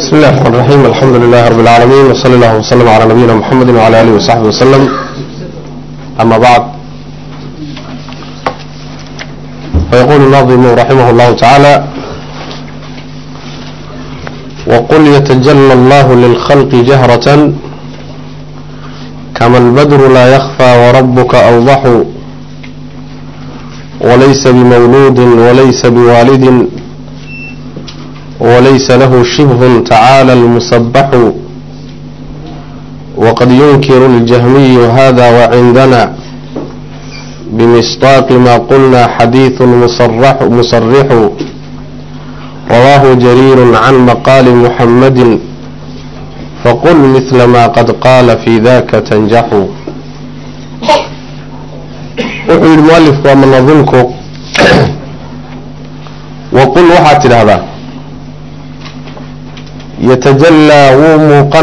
بسم الله الرحمن الرحيم الحمد لله رب العالمين وصلى الله وسلم على نبينا محمد وعلى آله وصحبه وسلم أما بعد فيقول الناظم رحمه الله تعالى وقل يتجلى الله للخلق جهرة كما البدر لا يخفى وربك أوضح وليس بمولود وليس بوالد وليس له شبه تعالى المسبح وقد ينكر الجهمي هذا وعندنا بمصداق ما قلنا حديث مصرح, مصرح رواه جرير عن مقال محمد فقل مثل ما قد قال في ذاك تنجح wuxuu yidhi mualifku waa manadimku waqul waxaad tidhaahdaa yatajallaa wuu muuqan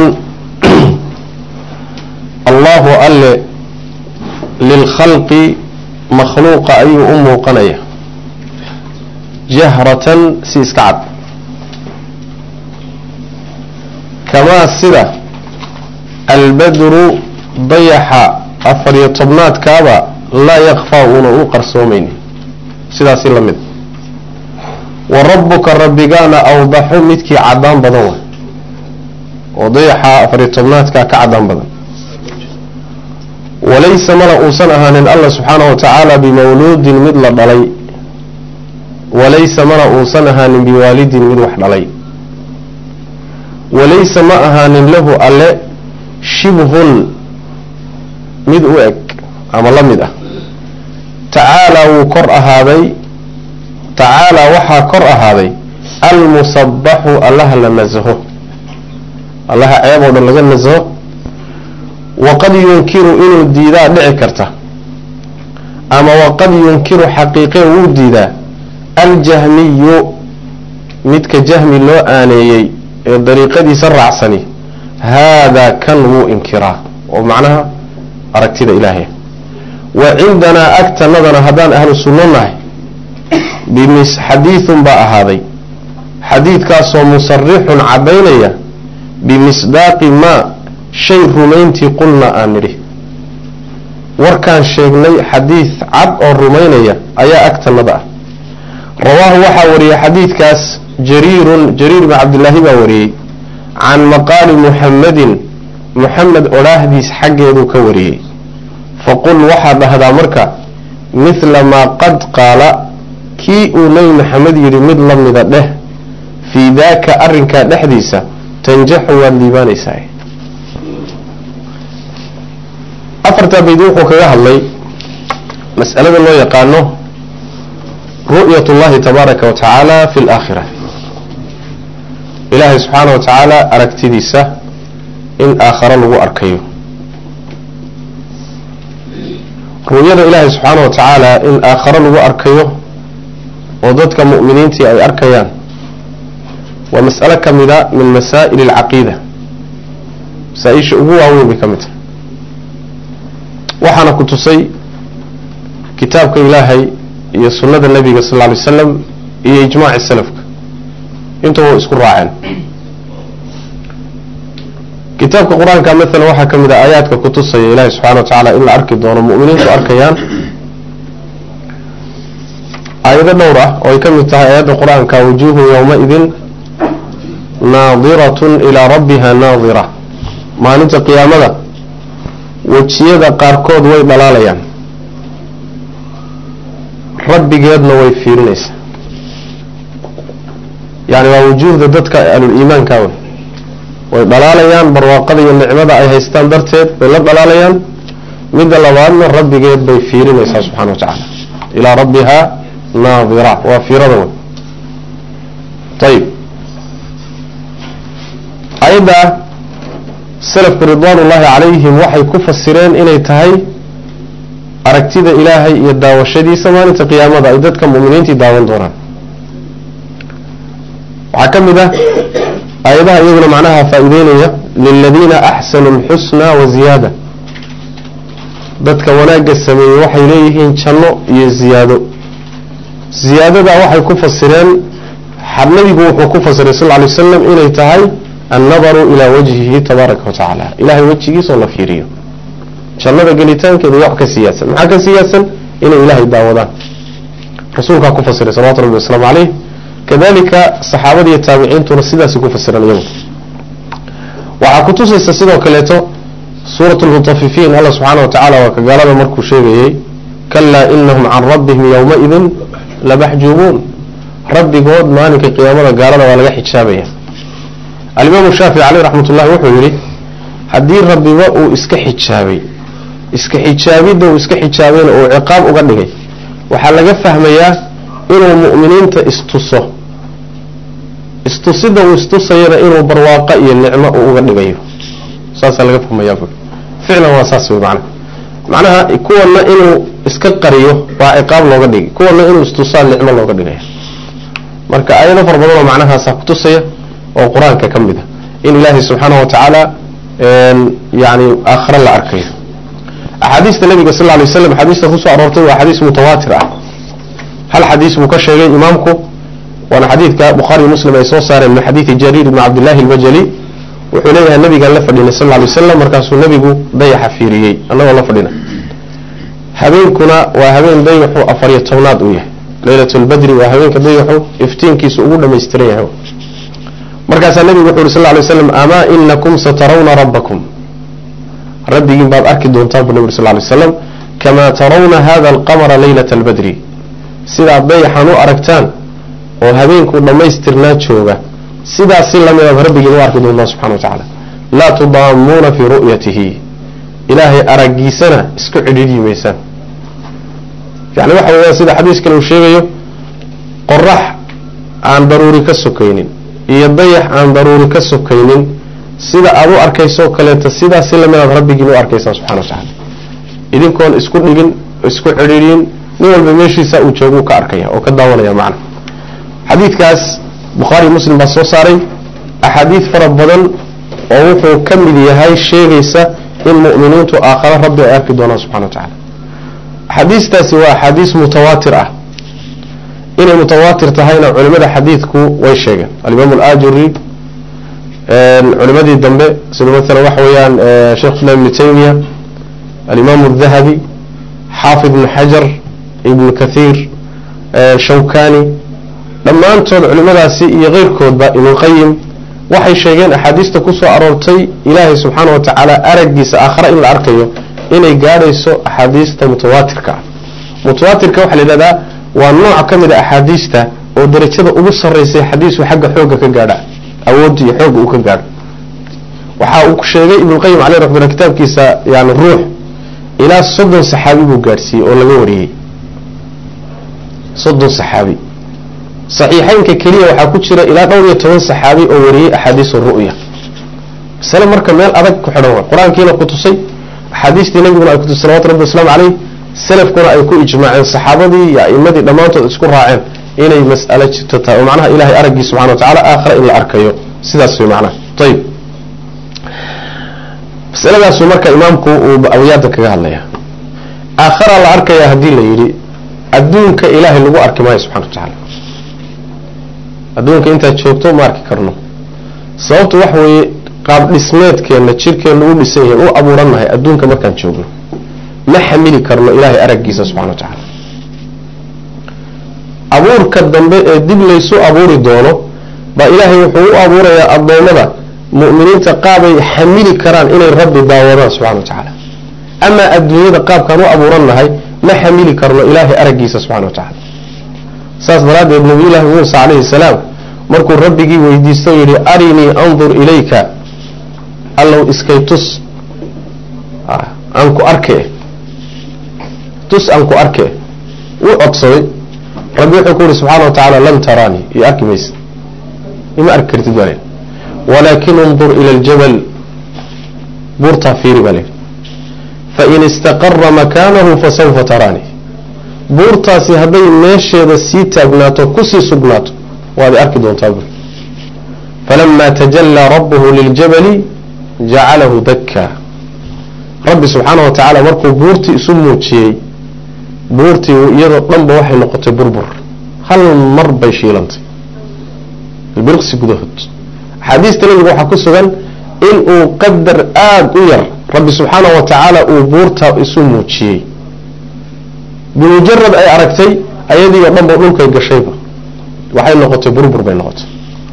allahu alle lilkhalqi makhluuqa ayuu u muuqanaya jahratan si iska cad kamaa sida albadru dayaxa afariyo tobnaadkaaba laa yakfaa uuna u qarsoomaynin sidaasi la mid wa rabbuka rabbigaana awdaxu midkii caddaan badan wa oo dayaxa afariyo tobnaadkaa ka caddaan badan walaysa mana uusan ahaanin allah subxaanahu wa tacaala bimawluudin mid la dhalay walaysa mana uusan ahaanin biwaalidin mid wax dhalay walaysa ma ahaanin lahu alle shibhun mid u eg ama la mid ah tacaalaa wuu kor ahaaday tacaalaa waxaa kor ahaaday almusabbaxu allaha la nasaho allaha ceeb oo dhan laga nasaho waqad yunkiru inuu diidaa dhici karta ama waqad yunkiru xaqiiqe wuu diidaa aljahmiyu midka jahmi loo aaneeyey ee dariiqadiisa raacsani haadaa kan wuu inkiraa oo macnaha aragtida ilaahay wa cindanaa agtanadana haddaan ahlu sunno nahay bimis xadiidun baa ahaaday xadiidkaasoo musarixun caddaynaya bimisdaaqi maa shay rumayntii qulna aan nidhi warkaan sheegnay xadiid cad oo rumaynaya ayaa agtanada ah rawaahu waxaa wariyey xadiidkaas jariirun jariir bn cabdillaahi baa wariyey can maqaali muxammadin muxamed odhaahdiis xaggeeduu ka wariyey faqul waxaad dhahdaa marka mithla maa qad qaala kii uu nebi maxamed yidhi mid la mida dheh fii daaka arrinkaa dhexdiisa tanjaxu waad liibaanaysaa afartaa bayd wuxuu kaga hadlay mas'alada loo yaqaano ru'yat اllahi tabaaraka wa tacaala fi اlaakhira ilaahay subxaana wa tacaala aragtidiisa in aakharo lagu arkayo ru'yada ilaahay subxaana wa tacaala in aakharo lagu arkayo oo dadka mu'miniintii ay arkayaan waa mas'alo ka mida min masaa'il alcaqiida masaa-isha ugu waaweyn bay ka mid tahay waxaana ku tusay kitaabka ilaahay iyo sunnada nebiga sal lla alay slam iyo ijmaaci salafka intuba way isku raaceen kitaabka qur-aanka maalan waxaa ka mid a aayaadka ku tusaya ilaahay subxana wa tacaala in la arki doono mu'miniintu arkayaan aayado dhowr ah oo ay ka mid tahay aayadda qur-aanka wujuuhu yowmaidin naadiratun ilaa rabbiha naadira maalinta qiyaamada wejiyada qaarkood way dhalaalayaan rabbigeedna way fiirinaysaa yani waa wujuuhda dadka ahlul-iimaanka wey way dhalaalayaan barwaaqada iyo nicmada ay haystaan darteed bay la dhalaalayaan midda labaadna rabbigeed bay fiirinaysaa subxana wa tacaala ilaa rabbiha naadira waa fiirada wey ayib ayadda salafku ridwaan ullaahi calayhim waxay ku fasireen inay tahay aragtida ilaahay iyo daawashadiisa maalinta qiyaamada ay dadka mu'miniintii daawan doonaan waxaa ka mid ah aayadaha iyaguna macnaha faa'iideynaya liladiina axsanu alxusna wa ziyaada dadka wanaagga sameeyey waxay leeyihiin janno iyo ziyaado ziyaadadaa waxay ku fasireen nabigu wuxuu ku fasiray sal ly slam inay tahay annadaru ilaa wajhihi tabaaraka wa tacaala ilahay wejigiisoo la fiiriyo jannada gelitaankeeda wax ka siyaadsan maxaa ka siyaadsan inay ilaahay daawadaan rasuulkaa ku fasiray salawatu rabbi wasalaamu caleyh kadalika saxaabada iyo taabiciintuna sidaasay ku fasiran iyagu waxaa kutusaysa sidoo kaleeto suurat lmutafifiin alla subxaana wa tacala waa ka gaalada markuu sheegayey kalaa inahum can rabbihim yowmaidin labaxjuubuun rabbigood maalinka qiyaamada gaalada waa laga xijaabaya alimaamu shaafici caleyh raxmat ullahi wuxuu yidhi haddii rabbiba uu iska xijaabay iska xijaabidda uu iska xijaabayna uu ciqaab uga dhigay waxaa laga fahmayaa inuu mu'miniinta istuso istusida uu istusayana inuu barwaaqo iyo nicmo uu uga dhigayo saasaa laga fahmayaa ficlan waa saas wey macnaha macnaha kuwana inuu iska qariyo waa ciqaab looga dhigay kuwana inuu istusaa nicmo looga dhigaya marka aayado fara badan oo macnahaasaa kutusaya oo qur-aanka ka mid a in ilaahay subxaana wa tacaala yani aakhare la arkayo axaadiista nabiga sal ly waslam xadiista kusoo aroortay waa xadiis mutawaatir ah hal xadiis buu ka sheegay imaamku waana xadiidka bukhaari muslim ay soo saareen min xadiidi jariir ibni cabdillahi albajali wuxuu leeyahay nabigaan la fadhinay sal ly wasalam markaasuu nabigu dayaxa fiiriyey annagoo la fadhina habeenkuna waa habeen dayaxu afariyo tobnaad uu yahay leylat lbadri waa habeenka dayaxu iftiinkiisu ugu dhamaystiran yahay markaasaa nabigu wuxu yhi sal lay slam amaa inakum satarawna rabbakum rabbigiin baad arki doontaan bu nabig sal lay slam kamaa tarawna hada alqamara leylata albadri sidaad dayaxan u aragtaan oo habeenku dhammaystirnaa jooga sidaas si lamidaad rabbigiin u arki doontaan subxana wa tacaala laa tudaamuuna fii ru'yatihi ilaahay araggiisana isku cidhiidyi maysaan yani waxa weeyaan sida xadiis kale uu sheegayo qorax aan daruuri ka sokaynin iyo dayax aan daruuri ka sokaynin sida aad u arkayso kaleeto sidaas si lamidaad rabbigiin u arkaysaan subxana wa tacaala idinkoon isku dhigin isku cidhiidyin nin walba meeshiisa uu joogu ka arkaya oo ka daawanaya macna xadiidkaas bukhaari muslim baa soo saaray axaadiid fara badan oo wuxuu ka mid yahay sheegaysa in mu'miniintu aakhare rabbi ay arki doonaan subxana wa tacala axaadiistaasi waa axaadiis mutawaatir ah inay mutawaatir tahayna culimada xadiidku way sheegeen alimaam alaajuri culimadii dambe sida maala waxa weeyaan sheekh islam ibnu taymiya alimaam adahabi xaafid ibnu xajar ibnu kathiir shawkani dhammaantood culimadaasi iyo keyrkoodba ibnulqayim waxay sheegeen axaadiista kusoo aroortay ilaahay subxaana wa tacaala araggiisa aakhare in la arkayo inay gaadhayso axaadiista mutawaatirka ah mutawaatirka waxaa la yidhahdaa waa nooc ka mid a axaadiista oo darajada ugu sarraysay xadiisku xagga xoogga ka gaadha awoodda iyo xoogga uu ka gaadho waxa uu sheegay ibnulqayim caleyh raxmatullah kitaabkiisa yani ruux ilaa soddon saxaabi buu gaadhsiiyey oo laga wariyey soddon saxaabi saxiixeynka keliya waxaa ku jira ilaa dhowr iyo toban saxaabi oo wariyey axaadiisu ru'ya masale marka meel adag ku xidhan way qur-aankiina ku tusay axaadiistii nabiguna ay kutusay salawatu rabbi waslamu caleyh salafkuna ay ku ijmaaceen saxaabadii iyo a'imadii dhammaantood isku raaceen inay mas'alo jirto tahay oo macnaha ilahay araggii subxana wa tacala aakhare in la arkayo sidaas way macnaha ayib masaladaasu marka imaamku uu awiyaada kaga hadlaya aakhara la arkaya haddii la yidhi adduunka ilaahay lagu arki maayo subxana wa tacaala adduunka intaad joogto ma arki karno sababtu waxa weeye qaab dhismeedkeenna jirkeenna u dhisan yahay u abuurannahay adduunka markaan joogno ma xamili karno ilaahay araggiisa subxana wa tacaala abuurka dambe ee dib laysu abuuri doono baa ilaahay wuxuu u abuurayaa addoommada mu'miniinta qaabay xamili karaan inay rabbi daawadaan subxana wa tacaala amaa adduunyada qaabkaan u abuurannahay ma xamili karno ilaahay araggiisa subxana wa tacaala saas daraaddeed nabiyullaahi muusa calayhi salaam markuu rabbigii weydiisto o yidhi arinii andur ilayka allow iskay tus aan ku arke tus aan ku arke wuu codsaday rabbi wuxuu ku yihi subxaana wa tacaala lan taraanii iyo arki maysa ima arki kartid baa len walaakin undur ila aljabal buurtaa fiiri baa len fain istaqara makaanahu fasawfa taraanii buurtaasi hadday meesheeda sii taagnaato kusii sugnaato waad arki doontaa buri falamaa tajallaa rabbuhu liljabali jacalahu dakkaa rabbi subxaana wa tacaala markuu buurtii isu muujiyey buurtii iyadoo dhanba waxay noqotay burbur hal mar bay shiilantay birqsi gudahood axaadiista nabiga waxaa ku sugan in uu qadar aada u yar rabbi subxaana wa tacaala uu buurta isu muujiyey bimujarad ay aragtay ayadii oo dhan ba dhulkay gashayba waxay noqotay burbur bay noqotay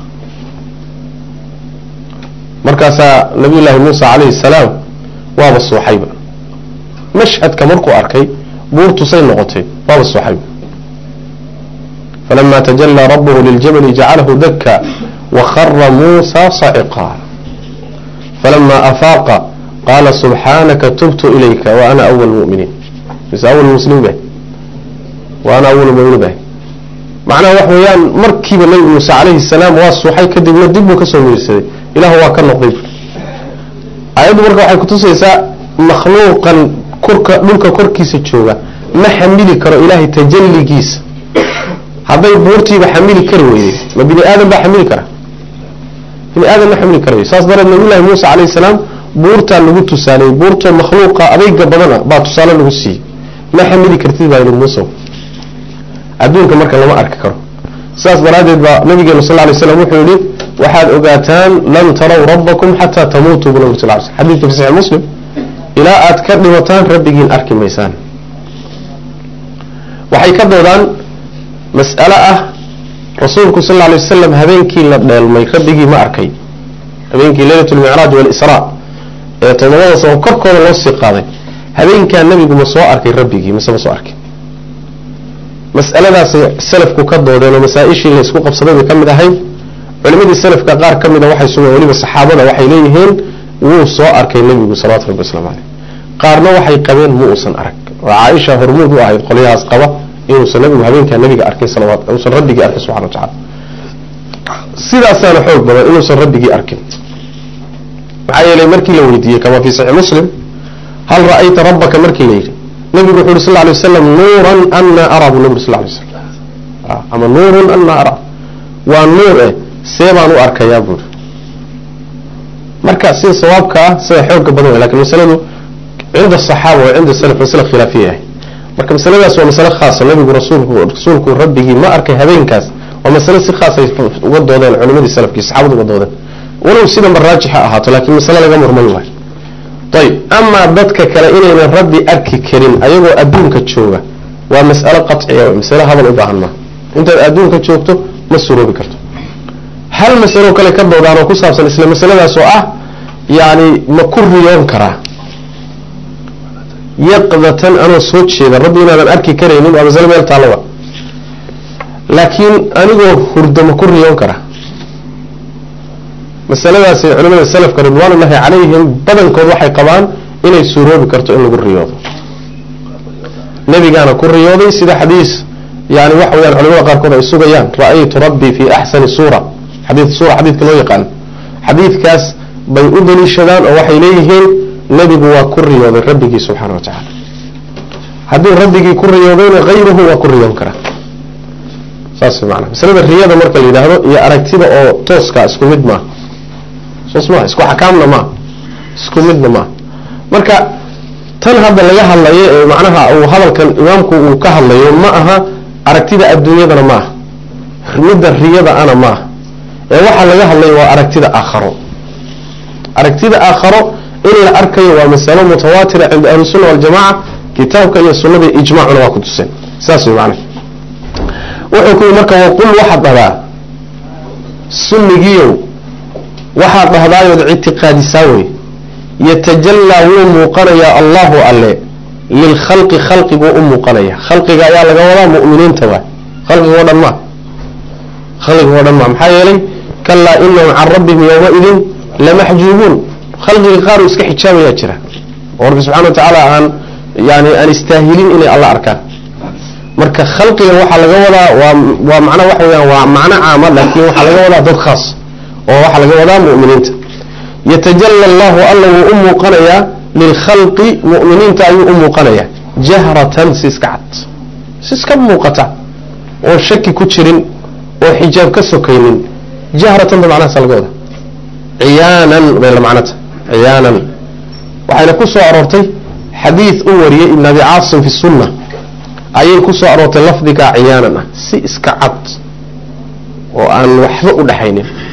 markaasaa nabiy llaahi muusa calayhi salaam waaba suuxayba mashhadka markuu arkay buurtusay noqotay waaba suuxayba falama tajalaa rabuhu liljabali jacalahu daka wakara muusa saciqa falama afaaqa qaala subxaanaka tubtu ilayka wa ana awal muminiin mise awal muslimiin bah wa ana awal muminiin bah macnaha wax weeyaan markiiba nabi muuse calayhi salaam waa suuxay kadibna dib buu kasoo miirsaday ilahu waa ka noqday ayaddu marka waxay kutusaysaa makhluuqan kurka dhulka korkiisa jooga ma xamili karo ilaahay tajalligiisa hadday buurtiiba xamili kari weyday ma bini aadan baa xamili kara bini aadan ma xamili karayo saas dareed nabiyullahi muuse calayhi salaam buurtaa lagu tusaaleyey buurtoo makhluuqa adayga badana baa tusaale lagu siiyey ma xamili kartid baa yidhi muuse adduunka marka lama arki karo saas daraaddeed baa nabigeenu sal lay slam wuxuu yihi waxaad ogaataan lan taraw rabbakum xataa tamuutuu bu nabig sal ly slm xadidka fi saxi muslim ilaa aad ka dhimataan rabbigiin arki maysaan waxay ka doodaan mas'alo ah rasuulku sal lla alay wasalam habeenkii la dheelmay rabbigii ma arkay habeenkii leylat lmicraaj walisraa ee todobada sano korkooda loo sii qaaday habeenkaa nebigu ma soo arkay rabbigii mise ma soo arkay mas'aladaasay salafku ka doodeen oo masaa-ishii la isku qabsaday bay ka mid ahayd culimadii salafka qaar ka mida waxay sugan weliba saxaabada waxay leeyihiin wuu soo arkay nebigu salawatu rabbi waslamu caleyh qaarna waxay qabeen mu uusan arag oo caaisha hormuud u ahayd qolyahaas qaba inuusan nabigu habeenkaa nabiga arkin salawat uusan rabbigii arkin subxana wa tacala sidaasaana xoog badan inuusan rabbigii arkin maxaa yeelay markii la weydiiyey kama fi saxiix muslim hal ra'ayta rabbaka markii la yidhi nabigu wuxu yuri sal lay waslam nuuran ana araa buu nabi uri sal lay slam ama nuurun ana araa waa nuur eh see baan u arkayaa buuri marka sida sawaabka ah sida xooga badan way lakin masaladu cinda asaxaaba wa cinda salaf masale khilaafiya ahay marka masaladaas waa masale khaasa nabigu rasuulku rasuulku rabbigii ma arkay habeenkaas waa masale si khaasay uga doodeen culimadii salafkii saxaabadu uga doodeen walow sidanba raajixa ahaato laakiin masale laga murmay waayo ayb amaa dadka kale inaynan rabbi arki karin ayagoo adduunka jooga waa mas'alo qaciya masale hadal u baahan maaha intaad adduunka joogto ma suroobi karto hal masalo kale ka doodaan oo ku saabsan isla masaladaas oo ah yani ma ku riyoon karaa yaqdatan anoo soo jeeda rabbi inaadan arki karaynin waa masale meel taalowa laakiin anigoo hurdo ma ku riyoon karaa masaladaasi culimada salafka ridwaanullahi calayhim badankood waxay qabaan inay suuroobi karto in lagu riyoodo nebigaana ku riyooday sida xadiis yani waxa weyaan culimada qaarkood ay sugayaan ra'aytu rabbii fi axsani suura xadii suura xadiidka loo yaqaano xadiidkaas bay u daliishadaan oo waxay leeyihiin nebigu waa ku riyooday rabbigii subxaana wa tacaala hadduu rabbigii ku riyoodayna hayruhu waa ku riyoon karaa saas maana masalada riyada marka la yidhaahdo iyo aragtida oo tooska isku mid maaha soos maha isku xakaamna maaha isku midna maaha marka tan hadda laga hadlayo ee macnaha uu hadalkan imaamku uu ka hadlayo ma aha aragtida adduunyadana ma aha midda riyada ana ma aha ee waxaa laga hadlaya waa aragtida aakharo aragtida aakharo in la arkayo waa masalo mutawaatira cinda ahlisunna waljamaca kitaabka iyo sunnada ijmaacuna waa ku tuseen saas way macnaha wuxuu ku yii marka waqul waxaad dhahdaa sunnigiiow waxaad dhahdaayood ictiqaadisaa wey yatajallaa wuu muuqanayaa allahu alle lilkhalqi khalqiguu u muuqanaya khalqiga ayaa laga wadaa mu'miniinta waay khalqigoo dhan maa khalqigoo dhan maa maxaa yeelay kalaa inahum can rabbihim yowmaidin lamaxjuubuun khalqiga qaar uu iska xijaabayaa jira oo rabbi subxana wa tacaala aan yani aan istaahilin inay alla arkaan marka khalqiga waxaa laga wadaa waa waa macna waxa weyaan waa macno caama laakiin waxaa laga wadaa dad khaas oo waxaa laga wadaa mu'miniinta yatajalla allahu alla wuu u muuqanayaa lilkhalqi mu'miniinta ayuu u muuqanayaa jahratan si iska cad si iska muuqata oon shaki ku jirin oo xijaab ka sokaynin jahratan ba macnahaasa laga wadaa ciyaanan bay la macnota ciyaanan waxayna ku soo aroortay xadiid u wariyey ibn abi caasim fi sunna ayay ku soo aroortay lafdigaa ciyaanan ah si iska cad oo aan waxba u dhaxaynin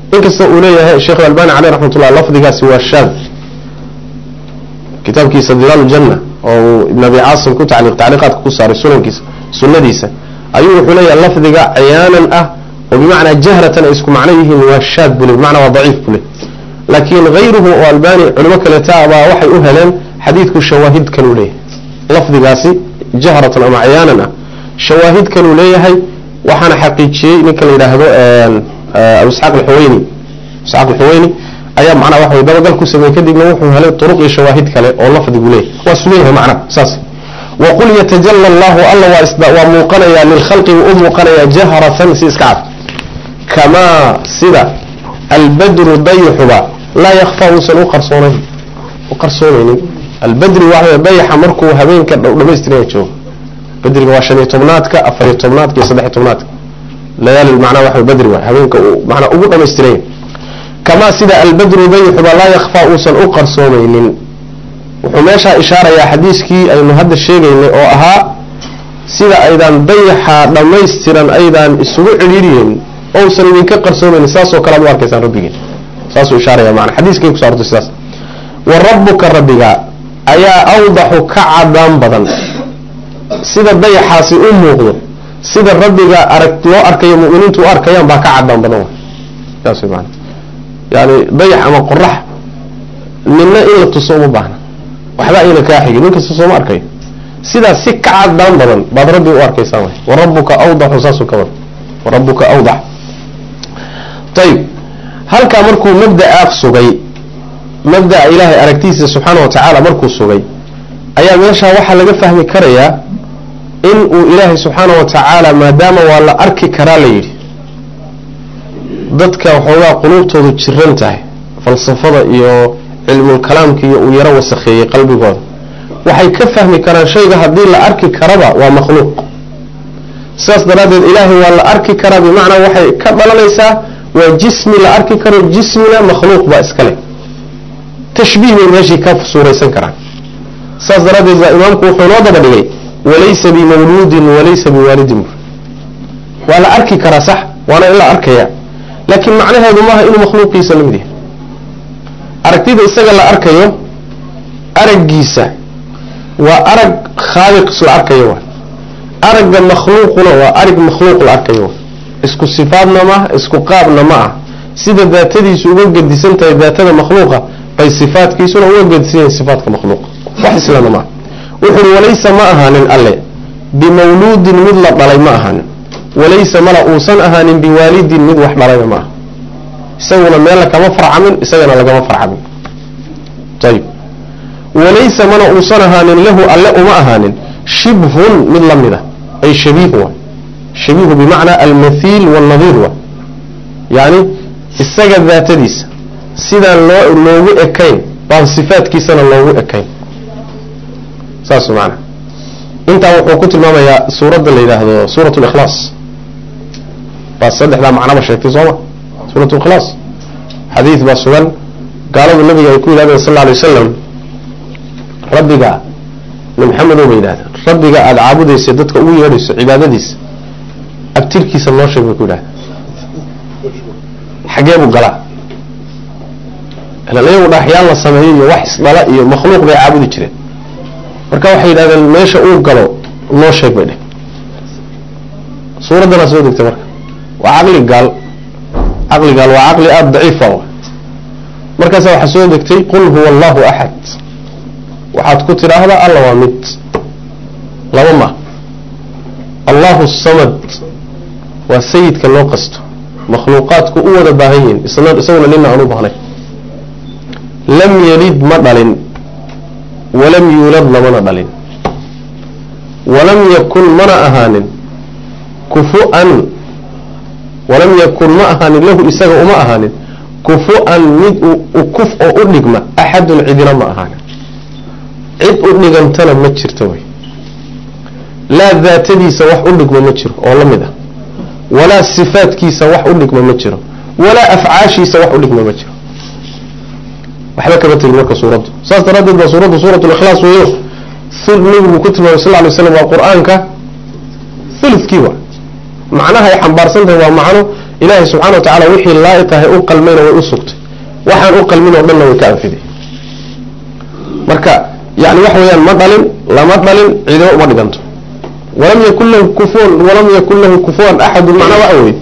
inkasta uu leeyahay sheekh albani caleyh raxmatullah lafdigaasi waa shaad kitaabkiisa dilaal janna oo uu ibn abi caasim ku tacliiq tacliiqaadka ku saaray sunankiisa sunnadiisa ayuu wuxuu leeyahay lafdiga ciyaanan ah oo bimacnaa jahratan ay isku macno yihiin waa shaad bule bimacnaa waa daciif bule laakiin hayruhu oo albani culimo kaleeta baa waxay u heleen xadiidku shawaahid kaluu leeyahay lafdigaasi jahratan ama ciyaanan ah shawaahid kaluu leeyahay waxaana xaqiijiyey ninka la yidhaahdo abu isxaaq alxuweyni isxaaq alxuweyni ayaa macnaha waxa dabagal ku sameeyey kadibna wuxuu helay turuq iyo shawaahid kale oo lafdigu leeyahay waa sugan yahay macnaha saas waqul yatajala allahu alla waa isda waa muuqanayaa lilkhalqi wuu u muuqanayaa jahratan si iska cad kamaa sida albadru dayixuba laa yakfa uusan u qarsoonayn u qarsoonaynin albadri waa dayaxa markuu habeenka dhamaystiraya joogo badriga waa shan iyo tobnaadka afar iyo tobnaadka iyo saddex iyo tobnaadka layaali macnaha waxa badri waay habeenka uu macnaa ugu dhamaystiranya kamaa sida albadru dayixuba laa yakfa uusan u qarsoomaynin wuxuu meeshaa ishaarayaa xadiiskii aynu hadda sheegaynay oo ahaa sida aydaan dayaxa dhammaystiran aydaan isugu cidhiiriyeyn ousan idinka qarsoomaynin saasoo kale ad u arkaysaan rabbigeen saasuu ishaaraya maana xadiiskay kuso arortay sidaas wa rabbuka rabbiga ayaa awdaxu ka cadaan badan sida dayaxaasi u muuqdo sida rabbiga arag loo arkayo mu'miniintu u arkayaan baa ka cadaan badan way saas way maana yani dayax ama qorax ninna in la tuso uma baahna waxba ayna kaa xigin nin kasta sooma arkayo sidaas si ka cadaan badan baad rabbi u arkaysaan way wa rabbuka awdaxu saasuu ka wada wa rabbuka awdax ayib halkaa markuu mabdaa sugay mabdaa ilaahay aragtiisa subxaana wa tacaala markuu sugay ayaa meeshaa waxaa laga fahmi karayaa in uu ilaahay subxaana wa tacaala maadaama waa la arki karaa la yidhi dadka waxoogaa quluubtoodu jiran tahay falsafada iyo cilmulkalaamka iyo uu yaro wasakheeyey qalbigooda waxay ka fahmi karaan shayga haddii la arki karaba waa makhluuq sidaas daraaddeed ilaahay waa la arki karaa bimacnaa waxay ka dhalanaysaa waa jismi la arki karo jismina makhluuq baa iskale tashbiih bay meeshii ka suuraysan karaan saas daraaddeed baa imaamku wuxuu noo daba dhigay walaysa bimawluudin walaysa biwaalidin waa la arki karaa sax waana in la arkaya laakiin macnaheedu maaha inuu makhluuqiisa lamid yahay aragtida isaga la arkayo araggiisa waa arag khaaliq la arkayo wa aragga makhluuquna waa arag makhluuq la arkayo wa isku sifaadna maaha isku qaabna ma ah sida daatadiisu uga gedisan tahay daatada makhluuqa bay sifaadkiisuna uga gedisan yahay sifaatka makhluuqa wax islana maaha wuxu uhi walaysa ma ahaanin alle bimawluudin mid la dhalay ma ahaanin walaysa mala uusan ahaanin biwaalidin mid wax dhalayna ma aha isaguna meella kama farcamin isagana lagama farcamin ayib walaysa mana uusan ahaanin lahu alle uma ahaanin shibhun mid la mid a ay shabiih wa shabiihu bimacnaa almathiil waalnadiir wa yacni isaga daatadiisa sidaan loo loogu ekayn baan sifaadkiisana loogu ekayn saas maana intaa wuxuu ku tilmaamayaa suuradda la yidhaahdo suurat likhlaas baa saddexdaa macnaba sheegtay sooma suurat likhlaas xadiid baa sugan gaaladu nabiga ay ku yidhahdeen sal lla alay wasalam rabbiga maxamedo ba yidhahdeen rabbiga aada caabudaysa dadka ugu yeedhayso cibaadadiisa abtirkiisa noo sheeg bay ku yidhahdeen xagee buu galaa ilan iyagu dhagaxyaan la sameeyo iyo wax isdhala iyo makhluuq bay caabudi jireen marka waxay yidhahdeen meesha uu galo noo sheeg bay dheh suuraddana soo degtay marka waa caqli gaal caqli gaal waa caqli aada daciifa markaasa waxaa soo degtay qul huwa allahu axad waxaad ku tidhaahdaa alla waa mid laba ma allahu samad waa sayidka loo qasto makhluuqaadku u wada baahan yihiin isaguna nina aan u baahnayn lam yalid ma dhalin walam yuulad lamana dhalin walam yakun mana ahaanin kufu-an walam yakun ma ahaanin lahu isaga uma ahaanin kufu-an mid kuf oo u dhigma axadun cidina ma ahaanin cid u dhigantana ma jirto wey laa daatadiisa wax u dhigmo ma jiro oo la mid ah walaa sifaadkiisa wax u dhigmo ma jiro walaa afcaashiisa wax u dhigmo ma jiro waxba kama tegin marka suuraddu saas daraaddeed baa suuraddu suurat likhlaas weeyo nabigu ku tilmaamay sal ly slam waa qur-aanka thuludkii wa macnaha ay xambaarsan tahay waa macno ilaahay subxana wa tacala wixii laa'iqahay u qalmayna way u sugtay waxaan u qalmin oo dhanna way ka anfiday marka yani waxa weeyaan ma dhalin lama dhalin ciidamo uma dhiganto walam yakun lahu kufuwan walam yakun lahu kufuwan axadun macnaa waxa weye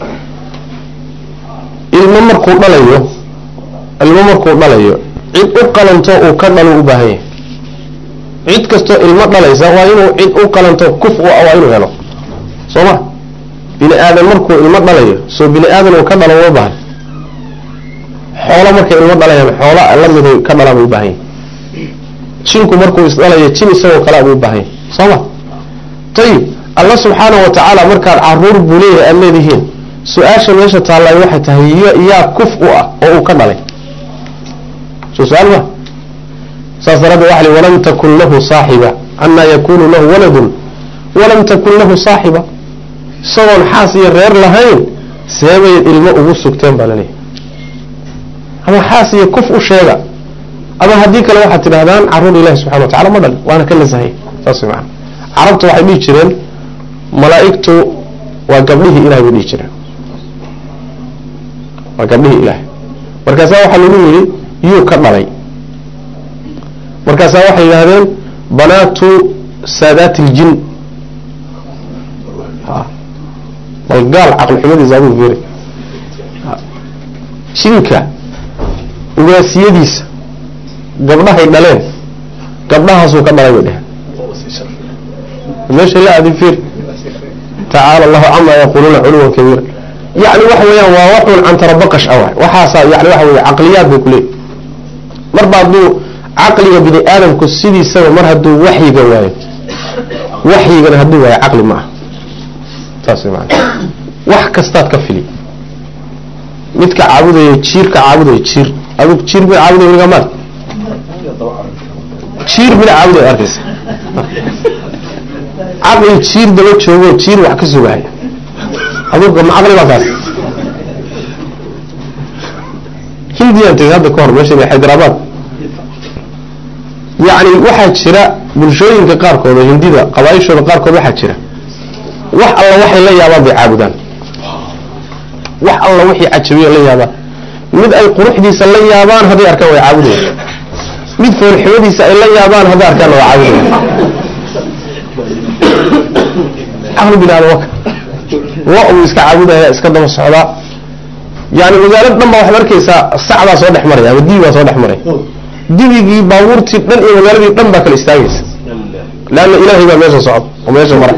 ilmo markuu dhalayo ilmo markuu dhalayo cid u qalanto uu ka dhalo u baahan yahay cid kastoo ilmo dhalaysa waa inuu cid u qalanto kuf u waa inuu helo soo ma bini aadan markuu ilmo dhalayo soo bini aadan uu ka dhalo uma baahan xoolo markay ilmo dhalayaan xoola la miday ka dhalaan u baahan yahay jinku markuu isdhalayo jin isagoo kale buu u baahan yahay soo ma ayib alla subxaanahu wa tacaala markaad caruur buu leeyahay aad leedihiin su-aasha meesha taallay waxay tahay yaa kuf u ah oo uu ka dhalay soo su-aal ma saas daraaddeed waxa li walam takun lahu saaxiba anaa yakunu lahu waladun walam takun lahu saaxiba isagoon xaas iyo reer lahayn seebay ilmo ugu sugteen baa laleeyahay ama xaas iyo kuf u sheega ama haddii kale waxaad tidhahdaan caruur ilahi subxana wa tacala ma dhalin waana ka nasahay saas way maana carabtu waxay dhihi jireen malaa'igtu waa gabdhihii ilahay bay dhihi jireen waa gabdhihii ilahay markaasaa waxaa lagu yidhi yuu ka dhalay markaasaa waxay yidhahdeen banaatu saadaati اljin bal gaal caqli xumadiisa aduu fiiri jinka ugaasiyadiisa gabdhahay dhaleen gabdhahaasuu ka dhalay bay dheheen meesha la aadi fiir tacaala allahu camaa yaquluuna culuwan kabiira yani waxa weeyaan waa waxun cantarabaqash ah waxaasaa yani waxa weye caqliyaad bay kuleeyihi marba hadduu caqliga bini aadamku sidiisaba mar hadduu waxyiga waayo waxyigana hadduu waayo caqli ma ah saas way maana wax kastaad ka fili midka caabudaya jiirka caabudaya jiir adug jiir mid caabudaya weligaa maad jiir mid caabudaya arkaysa caqli jiir daba joogo jiir wax ka sugaya aduga ma caqli baa kaas hindiyaan tegay hadda ka hor meesha xaydarabad yacni waxaa jira bulshooyinka qaarkood oo hindida qabaaishooda qaarkood waxaa jira wax alla waxay la yaabaan bay caabudaan wax alla wixii cajabiyo la yaabaan mid ay quruxdiisa la yaabaan hadday arkaan way caabudaya mid foolxumadiisa ay la yaabaan hadday arkaanna waa caabudaya caqli bini aadam waka lo buu iska caabudaya iska daba socdaa yani magaalad dhan baa waxaad arkaysaa sacbaa soo dhex maraya ama dibi baa soo dhex maraya dibigii baabuurtii dhan iyo magaaladii dhan baa kala istaagaysa leanna ilaahay baa meesha socda oo meesha mara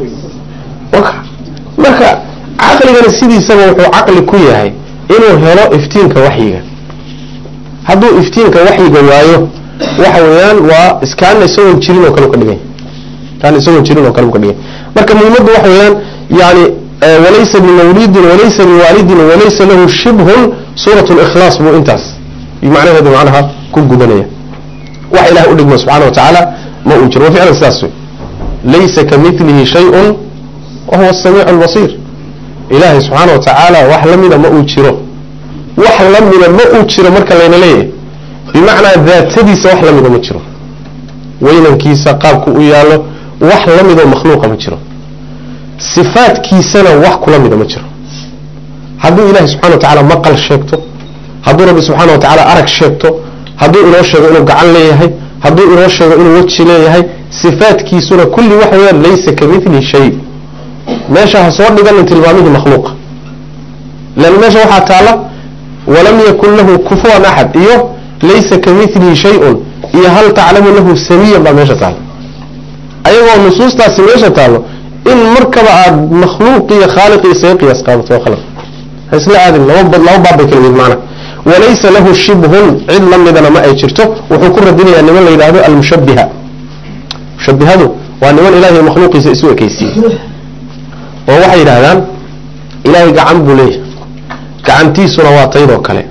marka caqligana sidiisaba wuxuu caqli ku yahay inuu helo iftiinka waxyiga hadduu iftiinka waxyiga waayo waxa weeyaan waa iskaana isagoon jirin oo kale ka dhiganya kaana isagoon jirin oo kale ka dhiganya marka muhimaddu waxa weeyaan yani walaysa bimawlidin walaysa biwaalidin walaysa lahu shibhun suurat likhlaas buu intaas macnaheedu macnaha ku gudanaya wax ilahay u dhigma subxana wa tacaala ma uu jiro wa ficlan sidaas wey laysa kamilihi shayun wa huwa asamiic albasiir ilaahay subxaana wa tacaala wax lamida ma uu jiro wax lamida ma uu jiro marka layna leeyahay bimacnaa daatadiisa wax lamida ma jiro weynankiisa qaabku u yaallo wax lamidoo makhluuqa ma jiro sifaadkiisana wax kula mida ma jiro hadduu ilahay subxana wa tacala maqal sheegto hadduu rabbi subxaana wa tacaala arag sheegto hadduu inoo sheego inuu gacan leeyahay hadduu inoo sheego inuu weji leeyahay sifaadkiisuna kulli waxa weyaan laysa kamilihi shay meesha ha soo dhiganin tilmaamihii makhluuqa lan meesha waxaa taala walam yakun lahu kufuwan axad iyo laysa kamilihi shay-un iyo hal taclamu lahu samiyan baa meesha taala ayagoo nusuustaasi meesha taalo in markaba aad makhluuq iyo khaaliq isaga qiyaas qaadato waa khalad ha isla aadin laba laba baab bay kala yihiin macna walaysa lahu shibhun cid la midana ma ay jirto wuxuu ku radinayaa niman la yidhahdo almushabbiha mushabbihadu waa niman ilahay makhluuqiisa isu ekeysiiyey oo waxay yidhahdaan ilaahay gacan buu leeyahay gacantiisuna waa taydoo kale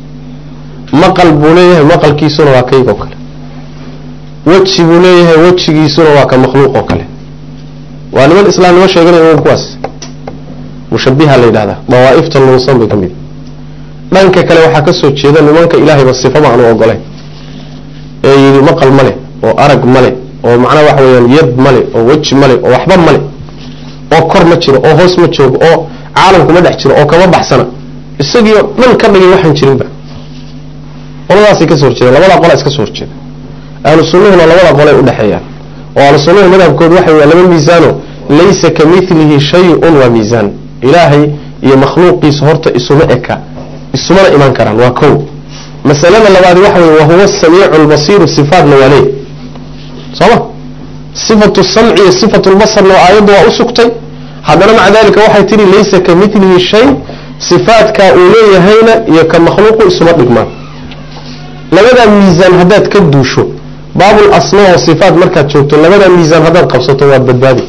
maqal buu leeyahay maqalkiisuna waa kaydoo kale weji buu leeyahay wejigiisuna waa ka makhluuq oo kale waa niman islaamnimo sheeganaya kuwaas mushabiha la yidhahdaa dawaaifta lunsan bay ka mid dhanka kale waxaa ka soo jeeda nimanka ilaahayba sifama aanu ogolayn ee yidhi maqal male oo arag male oo macnaha waxa weyaan yad male oo weji male oo waxba male oo kor ma jiro oo hoos ma joogo oo caalamkuma dhex jiro oo kama baxsana isagii oo dhan ka dhigay waxaan jirinba qoladaasay kasoo horjeedaan labada qola iska soo horjeeda ahlu sunnuhuna labada qolay udhexeeyaan oo ahlu sunnuhu madhabkoodu waxa waa laba miisaano laysa ka milihi shay-un waa miisaan ilaahay iyo makhluuqiisa horta isuma eka isumana iman karaan waa kow masalada labaadi waxa weye wahuwa samiicu lbasiiru sifaatna waa leey sooma sifatu samci iyo sifatu lbasarna aayadda waa u sugtay haddana maca dalika waxay tihi laysa ka milihi shay sifaatkaa uu leeyahayna iyo ka makhluuqu isuma dhigmaan labadaa miisaan haddaad ka duusho baabul asmaa wa sifaat markaad joogto labadaa miisaan haddaad qabsato waad badbaadi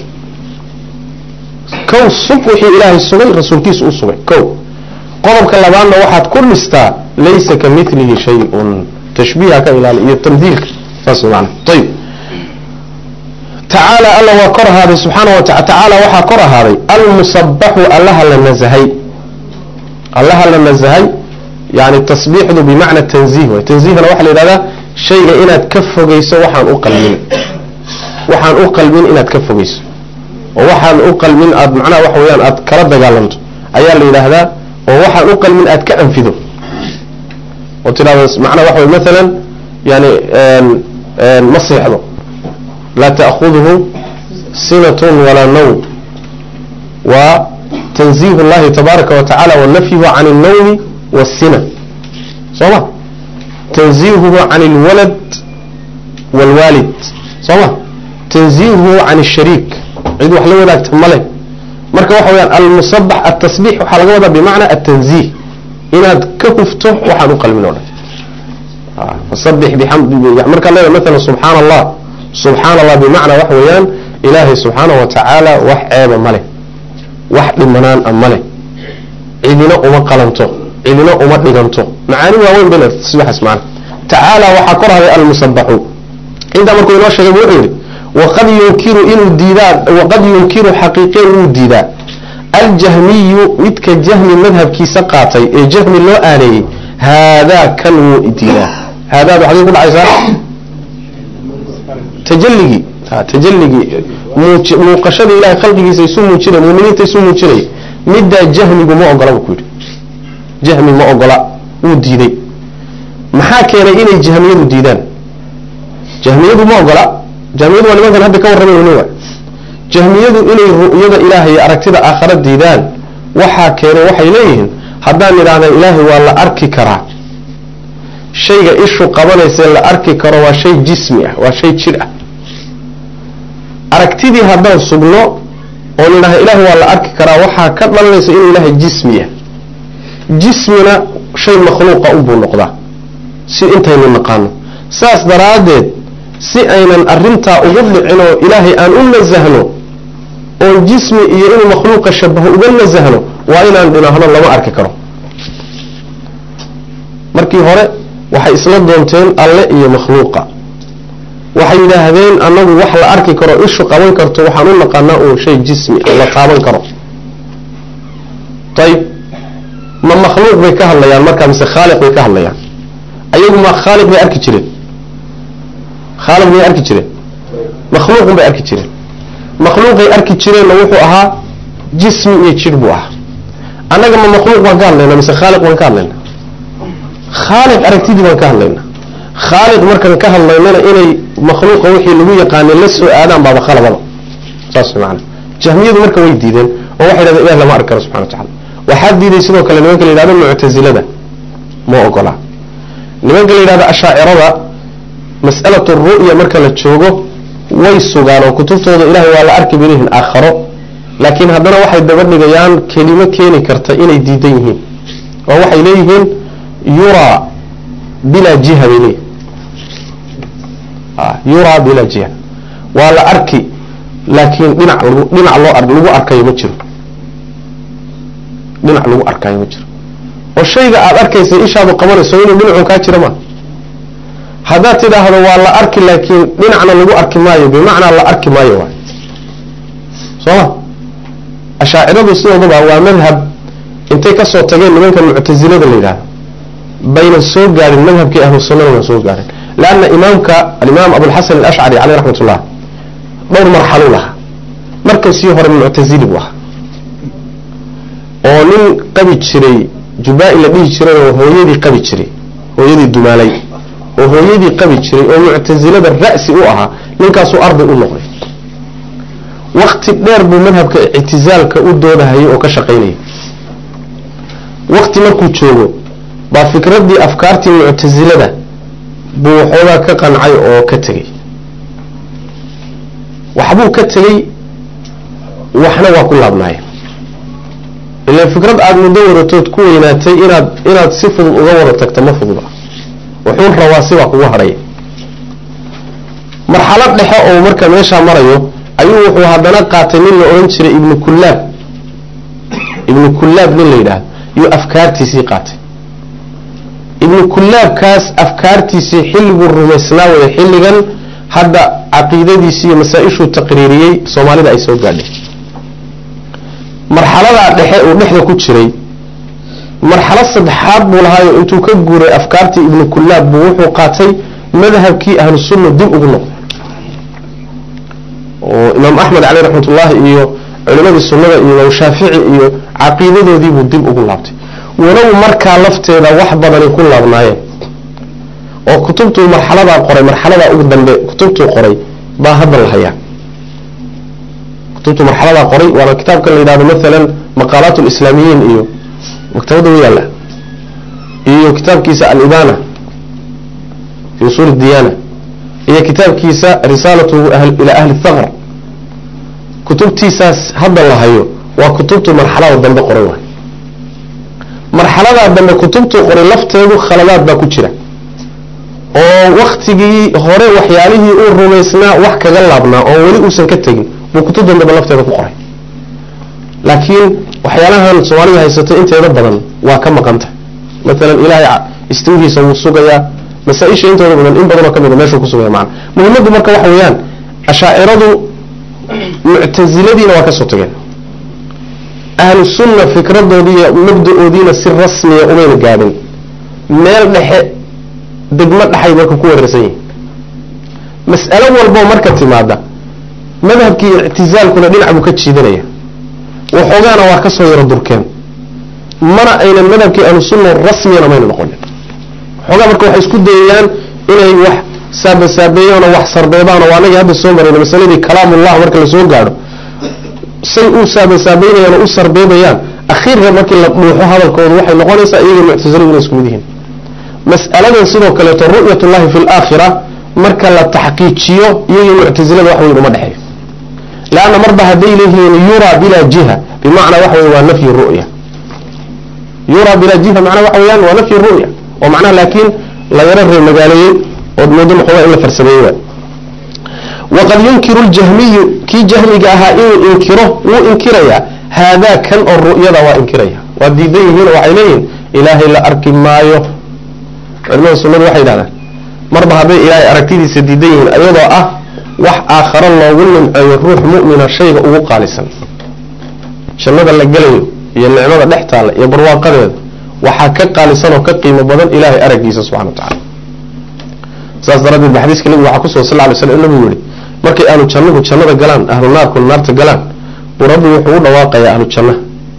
kow sug wixii ilaahay sugay rasuulkiisa u sugay kow qodobka labaadna waxaad ku dhistaa laysa ka milihi shay-un tashbiiha ka ilaali iyo tamhiilka saas maana ayib tacaala alla waa kor ahaaday subxaana wa taala tacaala waxaa kor ahaaday almusabaxu allaha la nasahay allaha la nasahay yani tasbiixdu bimacna tanziih way tanziihna waxaa la yidhahdaa shayga inaad ka fogeyso waxaan u qalmin waxaan u qalmin inaad ka fogeyso oo waxaan u qalmin aad macnaha waxa weyaan aad kala dagaalanto ayaa la yidhaahdaa oo waxaan u qalmin aad ka anfido oo tidhahdo macnaha waxa wey maalan yani ma seexdo laa ta'khuduhu sinatun walaa nawm waa tanziih اllahi tabaaraka wa tacala wa nafyuhu can اlnawmi wالsina soo ma tanziihuhu can اlwalad wاlwaalid soo ma tanziihuhu can الshariik cid wax la wadaagta male marka waxa weyaan almusabax atasbiix waxaa laga wadaa bimacna atanziih inaad ka hufto waxaan u qalmin o dhan fasabix biamdi markaad leedahay maala subxaana allah subxaana allah bimacnaa waxa weeyaan ilaahay subxaanahu wa tacaala wax ceeba ma leh wax dhimanaan a ma leh cidina uma qalanto cidina uma dhiganto macaani waaweyn bay leedahay tasbiixaas macna tacaala waxaa kor haday almusabaxu intaa markuu inoo sheegay wuxuu yidhi waqad yunkiru inuu diidaa waqad yunkiru xaqiiqeen wuu diidaa aljahmiyu midka jahmi madhabkiisa qaatay ee jahmi loo aaneeyey haadaa kan wuu diidaa haadaad waxday ku dhacaysaa tajalligii tajalligii muuqashadii ilahay khalqigiisa isu muujinay muminiinta isu muujinay middaa jahmigu ma ogola buu ku yidhi jahmi ma ogola wuu diiday maxaa keenay inay jahmiyadu diidaan jahmiyadu ma ogola jahmiyadu waa nimankan hadda ka warramay weli waa jahmiyadu inay ru'yada ilaahay aragtida aakhara diidaan waxaa keenay waxay leeyihiin haddaan idhaahda ilaahay waa la arki karaa shayga ishu qabanaysa la arki karo waa shay jismi ah waa shay jir ah aragtidii haddaan sugno oo nidhaha ilaahay waa la arki karaa waxaa ka dhalanaysa inuu ilaahay jismi ah jismina shay makhluuqa unbuu noqdaa si intaynu naqaano saas daraaddeed si aynan arintaa ugu dhicin oo ilaahay aan u nasahno oon jismi iyo inuu makhluuqa shabaho uga nasahno waa inaan dhinaahno lama arki karo markii hore waxay isla doonteen alle iyo makhluuqa waxay yidhaahdeen annagu wax la arki karo ishu qaban karto waxaan u naqaanaa uun shay jismi la taaban karo ayib ma makhluuq bay ka hadlayaan markaa mise khaaliq bay ka hadlayaan ayagu ma khaaliq bay arki jireen khaaliq bay arki jireen makhluuqun bay arki jireen makhluuqay arki jireenna wuxuu ahaa jismi iyo jir buu ahaa annaga ma makhluuq baan ka hadlaynaa mise khaaliq baan ka hadlaynaa khaaliq aragtidii baan ka hadlaynaa khaaliq markaan ka hadlaynana inay makhluuqa wixii lagu yaqaanay la soo aadaan baaba khalabada saas macana jahmiyadu marka way diideen oo waxay dhahdeen ilah lama arki karo subxana wa tacala waxaa diiday sidoo kale nimanka la yidhahdo muctasilada ma ogola nimanka la yidhahdo ashaacirada mas'alatu ru'ya marka la joogo way sugaan oo kutubtooda ilahay waa la arki balihin aakharo laakiin haddana waxay daba dhigayaan kelimo keeni karta inay diidan yihiin oo waxay leeyihiin yuraa bilaa jiha bay leeyihin yuraa bilaa jiha waa la arki laakiin dhinac dhinac loo lagu arkayo ma jiro dhinac lagu arkayo ma jiro oo shayga aada arkaysa ishaadu qabanayso inuu dhinacun kaa jira ma haddaad tidhaahdo waa la arki laakiin dhinacna lagu arki maayo bimacnaa la arki maayo waay sooma ashaaciradu sidoodaba waa madhab intay kasoo tageen nimanka muctasilada la yidhahdo bayna soo gaadhin madhabkii ahlu sunnada baan soo gaadhin leanna imaamka alimaam abulxasan alashcari caleyh raxmat ullah dhowr marxaluu lahaa marka sii hore muctasili buu ahaa oo nin qabi jiray jubaa-i la dhihi jiray oo hooyadii qabi jiray hooyadii dumaalay oo hooyadii qabi jiray oo muctasilada ra'si u ahaa ninkaasuu arday u noqday wakti dheer buu madhabka ictizaalka u doodahayay oo ka shaqaynayay wakti markuu joogo baa fikraddii afkaartii muctasilada buu waxoogaa ka qancay oo ka tegey waxbuu ka tegey waxna waa ku laabnaayeen ilaan fikrad aada muddo wadatood ku weynaatay inaad inaad si fudud uga wada tagto ma fududa wuxuu rabaa sibaa kugu hadhaya marxalad dhexe oo marka meeshaa marayo ayuu wuxuu haddana qaatay nin la odhan jiray ibnu kullaab ibnu kullaab nin la yidhaahdo yuu afkaartiisii qaatay ibnu kullaabkaas afkaartiisii xilliguu rumaysnaa waya xilligan hadda caqiidadiisii iyo masaa-ishuu taqriiriyey soomaalida ay soo gaadhay marxaladaa dhexe uu dhexda ku jiray marxalad saddexaad buu lahaayo intuu ka guuray afkaartii ibnu kullaab buu wuxuu qaatay madhabkii ahlu sunna dib ugu noqday oo imaam axmed caleyh raxmat ullaahi iyo culimadii sunnada iyo imaam shaafici iyo caqiidadoodiibuu dib ugu laabtay walow markaa lafteeda wax badani ku laabnaayeen oo kutubtuu marxaladaa qoray marxaladaa ugu dambe kutubtuu qoray baa hadda la hayaa kutubtuu marxaladaa qoray waana kitaabkan la yidhahdo maalan maqaalaat lislaamiyiin iyo maktabadda u yaalla iyo kitaabkiisa alibana fi usuul diyaana iyo kitaabkiisa risaalatu ilaa ahli thaqr kutubtiisaas hadda la hayo waa kutubtuu marxalada dambe qoray waay marxaladaa dambe kutubtuu qoray lafteedu khaladaad baa ku jira oo waktigii hore waxyaalihii uu rumaysnaa wax kaga laabnaa oo weli uusan ka tegin buu kutub dambeba lafteeda ku qoray laakiin waxyaalahan soomaalida haysatay inteeda badan waa ka maqanta maalan ilaahay istiwihiisa wuu sugayaa masaa-isha intooda badan in badanoo ka mida meeshuu ku sugaya macana muhimmaddu marka waxa weeyaan ashaaciradu muctasiladiina waa ka soo tageen ahlu sunna fikradoodiiyo mabda-oodiina si rasmiya umayna gaadhin meel dhexe degmo dhexay marka ku weerarsan yihin mas'alo walboo marka timaada madhabkii ictizaalkuna dhinac buu ka jiidanaya waxoogaana waa ka soo yaro durkeen mana aynan madhabkii ahlu sunna rasmiyana mayna noqonin waxoogaa marka waxay isku dayayaan inay wax saabasaabeeyaanoo wax sarbeebaanoo waa anagii hadda soo marayna masaladii kalaamullah marka lasoo gaadho say u saabasaabeynayaan oo u sarbeebayaan akhiirka markii la dhuuxo hadalkooda waxay noqonaysaa iyaga muctasiladu inay isku mid yihiin mas'aladan sidoo kaleeto ru'yatullahi fi laakhira marka la taxqiijiyo iyagii muctasilada wax weyn uma dhexeeyo leanna marba hadday leeyihiin yuraa bilaa jiha bimacnaa waxa wey waa nafyi ru'ya yuraa bilaa jiha macnaa waxa weyaan waa nafyi ru'ya oo macnaha laakiin la yaro reer magaaleeyey ood moodo noqoda in la farsameeyey waay waqad yunkiru ljahmiyu kii jahmiga ahaa inuu inkiro wuu inkirayaa haadaa kan oo ru'yada waa inkiraya waa diidan yihiin oo waxay leeyihiin ilaahay la arki maayo culimada sunnadu waxay yidhahdaan marba hadday ilaahay aragtidiisa diidan yihiin ayadoo ah wax aakharo loogu nimceeyo ruux mu'mina shayga ugu qaalisan jannada la gelayo iyo nicmada dhex taalla iyo barwaaqadeeda waxaa ka qaalisan oo ka qiimo badan ilaahay araggiisa subxana wa tacala saas daraaddeed ba xadiiska nabiga waxaa kusugan sal ly slam nabigu yihi markay ahlu jannahu jannada galaan ahlu naarkuna naarta galaan buu rabbi wuxuu u dhawaaqayaa ahlu jannaha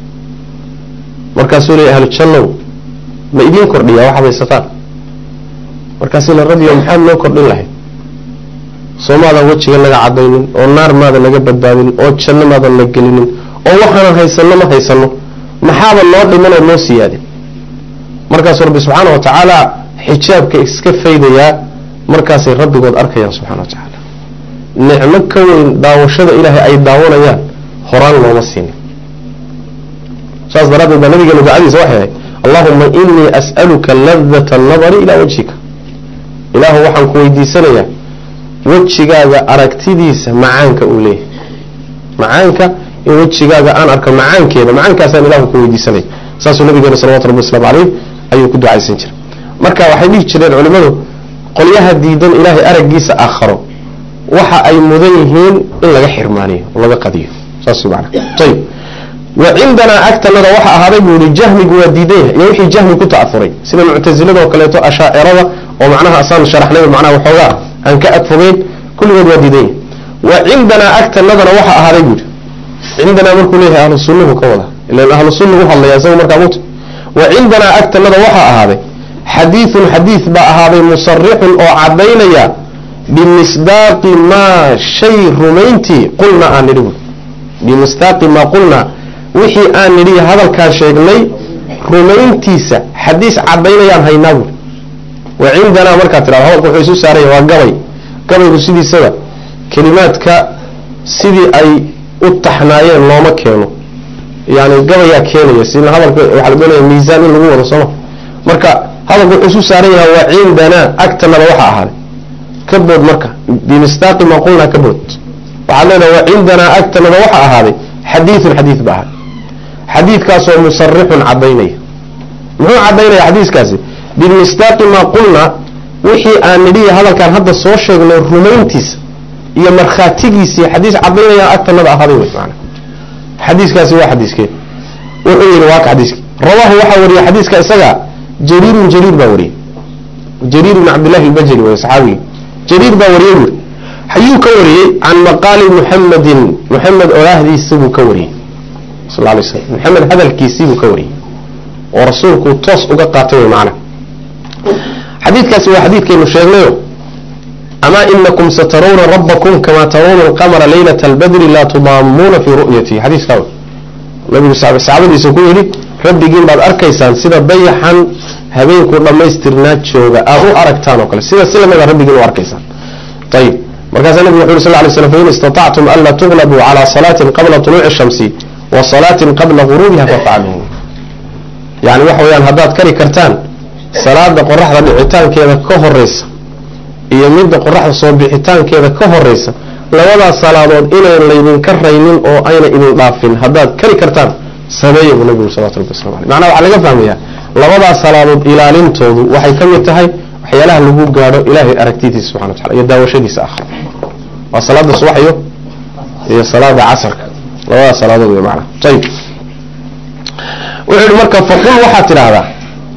markaasuu leeyay ahlu jannow ma idiin kordhiyaa waxaad haysataan markaasi la rabbiyo maxaad noo kordhin lahayd soo maadan wejiga naga cadaynin oo naar maadan naga badbaadinin oo janno maadan na gelinin oo waxaanan haysanno ma haysanno maxaaba noo dhiman oo noo siyaadin markaasuu rabbi subxaana wa tacaala xijaabka iska faydayaa markaasay rabbigood arkayaan subxana wa tacaala nicmo ka weyn daawashada ilaahay ay daawanayaan horaan looma siinin saas daraaddeed baa nabigeena ducadiisa waxay ahayd allahuma inii as'aluka ladata annadari ilaa wajhika ilaahu waxaan ku weydiisanayaa wejigaaga aragtidiisa macaanka uu leeyahay macaanka in wejigaaga aan arko macaankeeda macaankaasaan ilahu ku weydiisanaya saasuu nabigeena salawatu rabbi waslamu caleyh ayuu ku ducaysan jiray marka waxay dhihi jireen culimmadu qolyaha diidan ilaahay araggiisa aakharo waxa ay mudan yihiin in laga xirmaaniyo oo laga qadiyo saas mana ayib wa cindanaa agtanada waxa ahaaday buu yihi jahmigu waa diidan yahay iyo wixii jahmi ku ta'afuray sida muctasilada oo kaleeto ashaacirada oo macnaha asaan sharaxnay macnaha waxoogaa aan ka agfogeyn kulligood waa diidan yahay wa cindanaa agtanadana waxa ahaaday buu yihi cindanaa markuu leeyahay ahlu sunnuhu ka wada ilan ahlu sunna u hadlaya isaga markaa mut wa cindanaa agtanada waxaa ahaaday xadiidun xadiid baa ahaaday musarixun oo caddaynaya bimisdaaqi maa shay rumayntii qulnaa aan nidhi buui bimisdaaqi maa qulnaa wixii aan nidhi hadalkaan sheegnay rumayntiisa xadiis caddaynayaan haynaa buui wa cindanaa markaa tirado hadalka wuxuu isu saaraya waa gabay gabaygu sidiisaba kelimaadka sidii ay u taxnaayeen looma keeno yani gabayaa keenaya sina hadalka waxaa la doonaya miisaan in lagu wado sooma marka hadalku wuxuu isu saaran yahay waa cindanaa agtanada waxaa ahaaday ka bood marka bimisdaaqi maa qulnaa ka bood waxaad leedahay waa cindanaa agtanada waxaa ahaaday xadiidun xadiid ba ahaaday xadiidkaasoo musarixun caddaynaya muxuu caddaynaya xadiiskaasi bimisdaaqi maa qulnaa wixii aan nidhiya hadalkaan hadda soo sheegnay rumayntiisa iyo markhaatigiisii xadiis caddaynaya agtanada ahaaday wey maana xadiiskaasi waa xadiiskee wuxuu yihi waa ka xadiiski rawaahu waxaa wariyey xadiiska isaga jariirun jariir baa wariyey jariir bn cabdillahi albajali way saxaabigii jariir baa wariyey buuri ayuu ka wariyey can maqaali muxamedin muxamed oraahdiisa buu ka wariyey sal lay slam muxamed hadalkiisii buu ka wariyey oo rasuulku toos uga qaatay wey macana xadiidkaasi waa xadiidkaynu sheegnayo ama inakum satarawna rabbakum kama tarawna alqamara laylata albadri laa tudaamuuna fii ru'yatihi xadiiskaa nabigu saxaabadiisa ku yidhi rabbigiin baad arkaysaan sida dayaxan habeenku dhammaystirnaa jooga aad u aragtaan oo kale sida si lamida rabbigiin u arkaysaan ayib markaasaa nabigu wuxu yuri sal lay slam fain istatactum anla tuglabuu calaa salaatin qabla tuluuci shamsi wa salaatin qabla guruubiha fafcaluu yani waxa weyaan haddaad kari kartaan salaada qoraxda dhicitaankeeda ka horeysa iyo midda qoraxda soo bixitaankeeda ka horeysa labadaas salaadood inayn laydinka raynin oo ayna idin dhaafin haddaad kari kartaan sameeya buu nabigu salawatu rabbi waslamu aleyh macnaha waxaa laga fahmayaa labadaas salaadood ilaalintoodu waxay ka mid tahay waxyaalaha lagu gaadho ilaahay aragtidiisa subxana wa tacala iyo daawashadiisa akhra waa salaada subaxyo iyo salaada casarka labadaas salaadood wey macnaha ayib wuxuu yihi marka faqul waxaad tidhaahdaa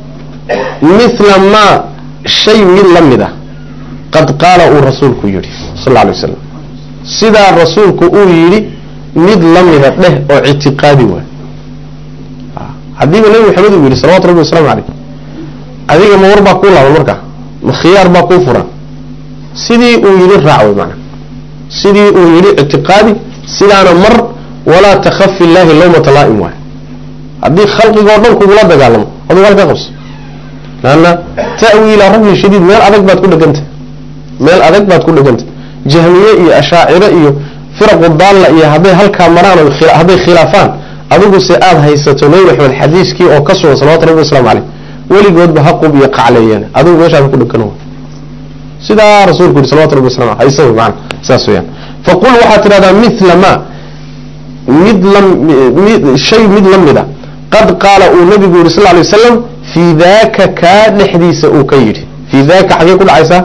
mithla maa shay mid la mid a qad qaala uu rasuulku yidhi sal lla alay waslam sidaa rasuulku uu yidhi mid la mida dheh oo ictiqaadi waay haddiiba nebi maxamed uu yidhi salawatu rabbi wasalaamu caleyh adiga ma war baa kuu laaban markaa ma khiyaar baa kuu furan sidii uu yidhi raac way maanaa sidii uu yidhi ictiqaadi sidaana mar walaa takhafi illaahi lawmata laa'im waay haddii khalqigoo dhan kugula dagaalamo aduu halka qabso laanna ta'wiila rugni shadiid meel adag baad ku dhegantah meel adag baad ku dhegantah jahmiye iyo ashaaciro iyo firaqu daalla iyo hadday halkaa maraan oo hadday khilaafaan adigu se aada haysato nebi maxamed xadiiskii oo ka sugan salawatu rabbi waslamu caleyh weligoodba haqub iyo qacleeyeen adigu meeshaada ku dhegano sidaa rasuulku yihi salawatu rabbi waslamu aleh haysa maana saas weyaan faqul waxaad tidhahdaa mithla ma mid la shay mid la mida qad qaala uu nabigu yihi sal lay wasalam fii daaka kaa dhexdiisa uu ka yidhi fii daaka xagee ku dhacaysaa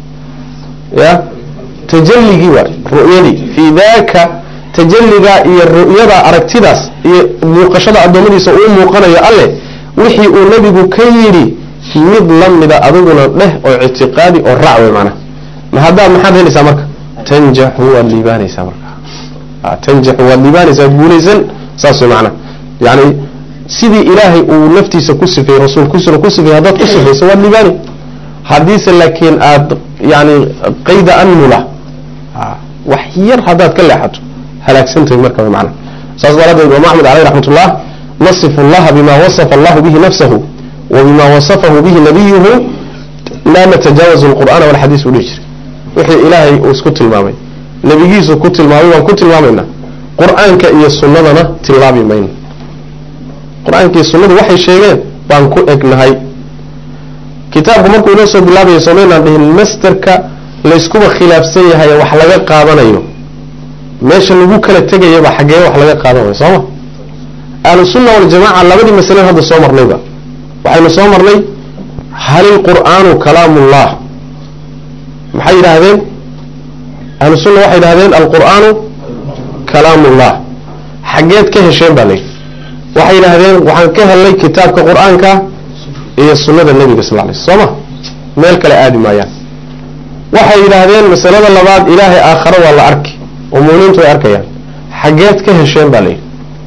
ya tajalligii waay ru'yadii fii daaka tajalligaa iyo ru'yada aragtidaas iyo muuqashada addoommadiisa uu muuqanayo alleh wixii uu nabigu ka yidhi mid la mida adiguna dheh oo ictiqaadi oo raac wey macnaha ma haddaad maxaad helaysaa marka tanjaxu waad liibaanaysaa marka tanjaxu waad liibaanaysaa guulaysan saas wey macnaha yani sidii ilaahay uu naftiisa ku sifeeyey rasuulkiisuna ku sifeeyey haddaad ku sifayso waad liibaani haddiise laakiin aada yani qayda anmula wax yar haddaad ka leexato halaagsantahay marka way macnaha saas daraaddeed imaam axmed caleyh raxmat ullah nasifu allaha bima wasafa allahu bihi nafsahu wa bima wasafahu bihi nabiyuhu laa natajaawazu alqur'aana walxadiis u dhihi jiray wixii ilaahay uu isku tilmaamay nebigiisu ku tilmaamay waan ku tilmaamaynaa qur-aanka iyo sunnadana tilaabi mayno qur-aanka iyo sunnadu waxay sheegeen baan ku egnahay kitaabku markuu inoo soo bilaabayo somaynaan dhihin masterka layskuba khilaafsan yahay wax laga qaadanayo meesha lagu kala tegayaba xaggee wax laga qaadanayo sooma ahlusunna waljamaca labadii masalen hadda soo marnayba waxaynu soo marnay hal ilqur'aanu kalaamullah maxay yidhaahdeen ahlusunna waxay yidhahdeen alqur'aanu kalaamullah xaggeed ka hesheen baa layidhi waxay yidhaahdeen waxaan ka helnay kitaabka qur-aanka iyo sunnada nebiga sal lay soo ma meel kale aadi maayaan waxay yidhaahdeen masalada labaad ilaahay aakhare waa la arki oo muuminiintu way arkayaan xaggeed ka hesheen baa layidhi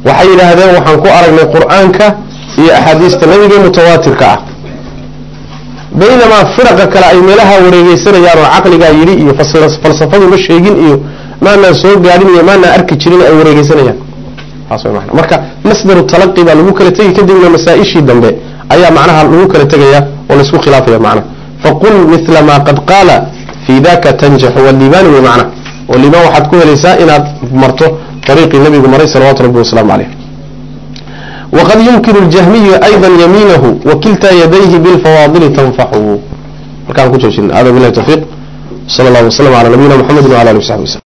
waxay yidhaahdeen waxaan ku aragnay qur-aanka iyo axaadiista nabiga mutawaatirka ah baynamaa firaqa kale ay meelaha wareegeysanayaan oo caqligaa yidhi iyo falsafadu ma sheegin iyo maanaan soo gaadhin iyo maanaan arki jirin ay wareegeysanayaan taas way macna marka masdaru talaqi baa lagu kala tegi kadibna masaa-ishii dambe ayaa macnaha lagu kala tegaya oo laysku khilaafaya macnaha faqul mila maa qad qaala fii daka tanjaxu waliibaani wey macna oo liibaan waxaad ku helaysaa inaad marto ariiqii nabigu maray salawatu rabbi wasalaamu caleyh wqad yumkin اljahmiyu ayضa yamiinahu wakilta yadayhi biاlfawaadili tanfaxu halkaan ku joojina hada bilahi tawfiiq sal اllah waslm alى nabiyina mxamedi wala alih w saxbi wslm